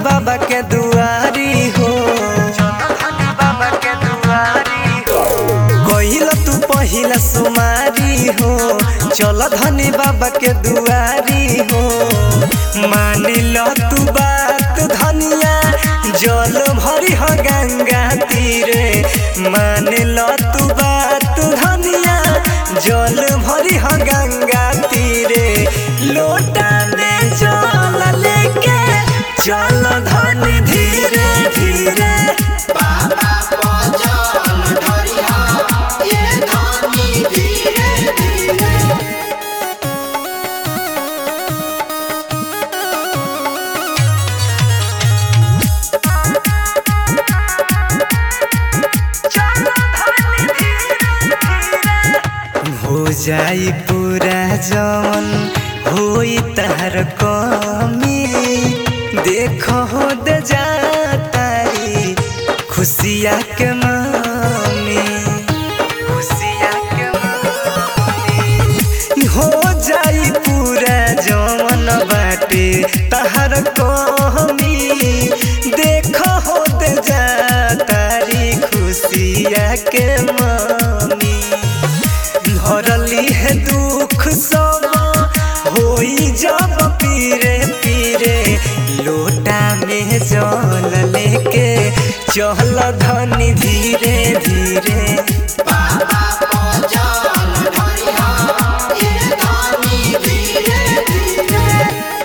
बाबा के दुआरी हो बाबा के दुआरी हो कहिल तू पहिला सुमारी हो चल धनी बाबा के दुआरी हो मान लो तू बात धनिया जल भरी हो गंगा तीरे मान लो तू बात धनिया जल भरी हो गंगा तीरे लोटा में जल लेके चल धनी धीरे धीरे बाबा पजन धरिहा ये धनी धीरे धीरे हो जाई पूरा जवन होई तहर कमी देख हो दे जातारी खुशिया के मामी खुशिया के मामी हो जाई पूरा जवन बाटे तहर कमी देख हो दे जातारी खुशिया के मामी भरली है दुख सब होई जब पीरे पीरे लोटा में जल लेके चल धनी धीरे धीरे बाबा पजन धरिहा ये धनी धीरे धीरे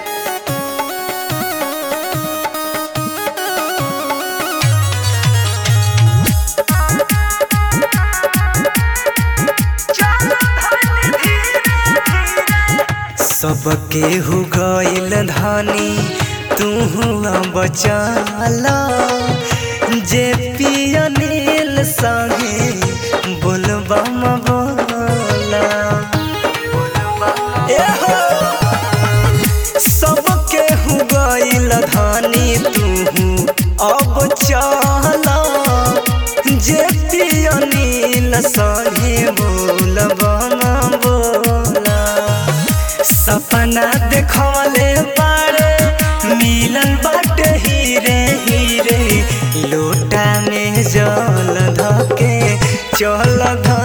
सबके हो गइल धनी तू अब चल जे पिया नील संगे बोलबम बोला ए हो सबके हो गइल धनी तू अब चल जे पिया नील संगे बोलबम बोला सपना देखवले बारे मिलल बाटे हीरे हीरे लोटा में जल धके चल ध